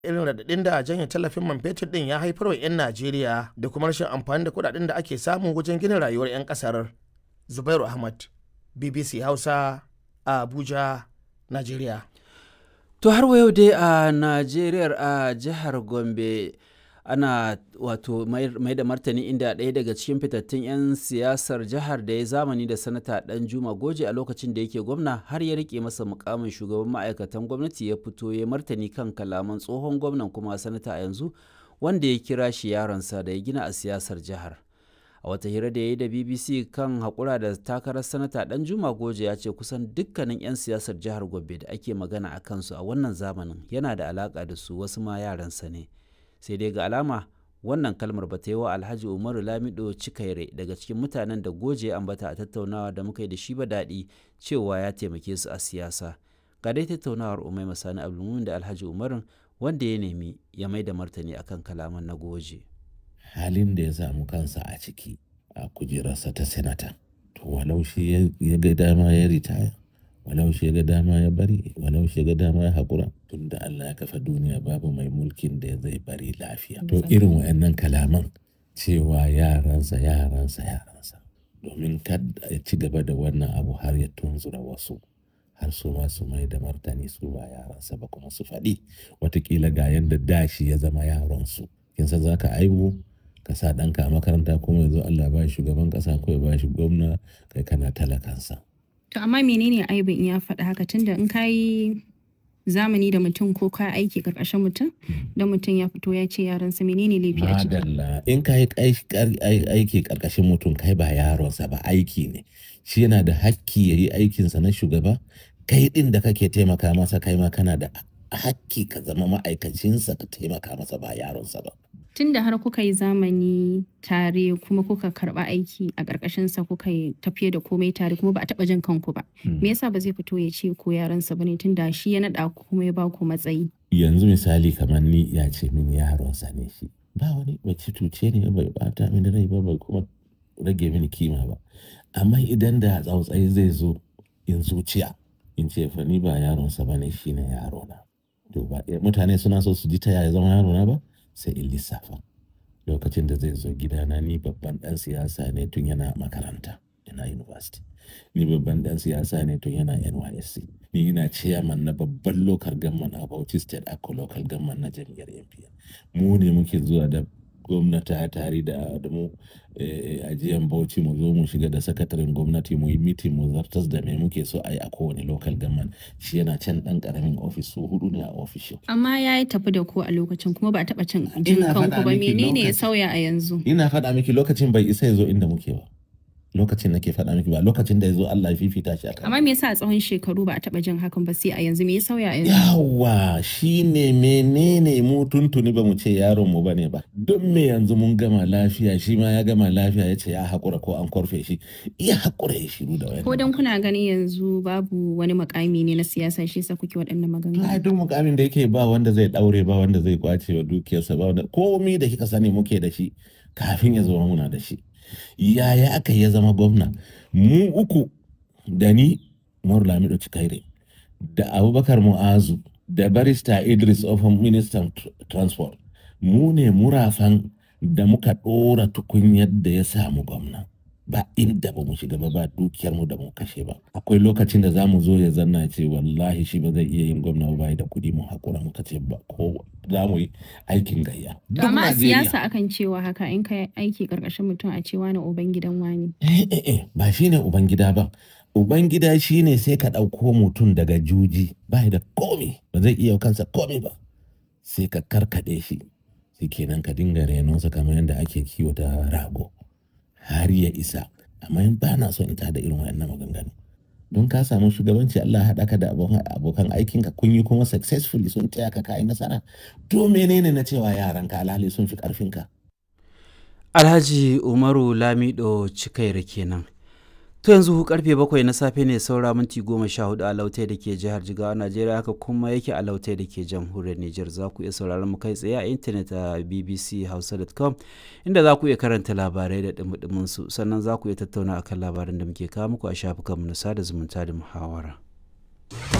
irin raɗaɗin da janye tallafin man fetur ɗin ya haifar wa 'yan Najeriya da kuma rashin amfani da kuɗaɗen da ake samu wajen gina rayuwar 'yan ƙasar. Zubairu Ahmad, BBC Hausa, a Abuja, Najeriya. To har wa yau dai a Najeriya a jihar Gombe ana wato mai da martani inda ɗaya daga cikin fitattun 'yan siyasar jihar da ya zamani da sanata dan juma goje a lokacin da yake gwamna har ya rike masa mukamin shugaban ma'aikatan gwamnati ya fito ya martani kan kalaman tsohon gwamnan kuma sanata a yanzu wanda ya kira shi yaronsa da ya gina a siyasar jihar a wata hira da ya yi da bbc kan haƙura da takarar sanata dan juma goje ya ce kusan dukkanin 'yan siyasar jihar gombe da ake magana a kansu a wannan zamanin yana da alaƙa da su wasu ma yaransa ne sai dai ga alama wannan kalmar ba ta yi wa alhaji umaru lamido cikaire daga cikin mutanen da goje ambata a tattaunawa da muka yi da shi ba daɗi cewa ya taimake su a siyasa ga dai tattaunawar umai masani abdulmumin da alhaji umarun wanda ya nemi ya mai da martani akan kalaman na goje halin da ya samu kansa a ciki a kujerarsa ta senata to walau shi ya ga dama ya ritaya walau shi ga dama ya bari walau shi ga dama ya haƙura tun da Allah ya kafa duniya babu mai mulkin da zai bari lafiya to irin wa'annan kalaman cewa yaransa yaransa yaransa domin kada ya ci gaba da wannan abu har ya tunzura wasu har su ma su mai da martani su ba yaransa ba kuma su faɗi watakila ga yadda dashi ya zama yaronsu kin san za ka aibu ka sa ɗanka a makaranta kuma yanzu Allah ba shi shugaban ƙasa ko ya ba shi gwamna kai kana talakansa To amma menene aibin in ya faɗa haka tunda in ka yi zamani da mutum ko ka aiki karkashin mutum da mutum ya fito ya ce yaransa menene laifi a ciki. Madalla in ka yi aiki karkashin mutum kai ba yaronsa ba aiki ne shi yana da hakki ya yi aikinsa na shugaba kai ɗin da kake taimaka masa kai ma kana da hakki ka zama ma'aikacinsa ka taimaka masa ba yaronsa ba. Tunda har kuka yi zamani tare kuma kuka karba aiki a ƙarƙashinsa kuka yi tafiye da komai tare kuma ba a taɓa jin kanku ba. Me yasa ba zai fito ya ce ko yaransa ba ne tunda shi ya naɗa ku kuma ya ba ku matsayi. Yanzu misali kamar ni ya ce min yaronsa ne shi. Ba wani bai cuce ne bai bata mini rai ba bai kuma rage mini kima ba. Amma idan da tsautsayi zai zo in zuciya in ce fa ni ba yaronsa ba ne shi ne yarona. To ba mutane suna so su ji ta yaya zama yarona ba? sai in lissafa lokacin da zai zo gidana ni babban dan siyasa ne tun yana makaranta yana university ni babban dan siyasa ne tun yana nysc ni ina chairman na babban local government a bauchi state ako local government na jam'iyyar npn mu ne muke zuwa da gwamnati tare da mu ajiyan bauchi mu zo mu shiga da sakataren gwamnati mu yi mitin mu zartas da me muke so a yi a kowane local government shi yana can dan karamin ofis su hudu ne a ofishin. Amma ya yi tafi da ku a lokacin kuma ba a taɓa cin jin kanku ba menene ya sauya a yanzu? Ina faɗa miki lokacin bai isa ya zo inda muke ba. lokacin nake faɗa miki ba lokacin da ya zo Allah ya fifita shi akan. Amma me yasa a tsawon shekaru ba a taɓa jin hakan ba sai a yanzu me ya sauya a yanzu? Yawa shine menene mu tuntuni ba mu ce yaron mu bane ba. Don me yanzu mun gama lafiya shi ma ya gama lafiya ya ce ya haƙura ko an korfe shi ya haƙura ya shiru da wani. Ko dan kuna ganin yanzu babu wani makami ne na siyasa shi yasa kuke waɗannan maganganu. Ai duk mukamin da yake ba wanda zai ɗaure ba wanda zai kwace wa dukiyarsa ba wanda komi da kika sani muke da shi kafin ya zama muna da shi. yaya aka ya zama gwamna mu uku da ni Umaru Lamido Cikaire da Abubakar Mu'azu da barista Idris of Ministan Transport mu ne murafan da muka ɗora tukunyar da ya samu gwamna ba inda ba mu shiga ba ba dukiyar mu da mu kashe ba akwai lokacin da za mu zo ya zanna ce wallahi shi ba zai iya yin gwamna ba da kuɗi mu hakura muka ce ba ko za mu yi aikin gayya. Amma a siyasa akan cewa haka in ka aiki karkashin mutum a cewa na uban gidan wani. Eh eh eh ba shi ne uban gida ba. Uban gida shi ne sai ka ɗauko mutum daga juji ba da komi ba zai iya kansa komi ba sai ka karkaɗe shi sai kenan ka dinga renonsa kamar yadda ake kiwata rago. har ya isa amma in ba na son ita da irin wayannan maganganu don ka samu shugabanci Allah haɗa ka da abokan aikinka kun yi kuma successfully sun taya ka kai nasara to menene na cewa yaranka alhali sun fi ƙarfinka Alhaji Umaru Lamido Cikaira kenan. To yanzu karfe bakwai na safe ne saura minti goma sha hudu a lautai da ke jihar Jigawa Najeriya haka kuma yake a lautai da ke jamhuriyar Nijar za ku iya sauraron mu kai tsaye a intanet a bbchausa.com inda za ku iya karanta labarai da dumudumin su sannan za ku iya tattauna akan labaran da muke kawo muku a shafukanmu na sada zumunta da muhawara.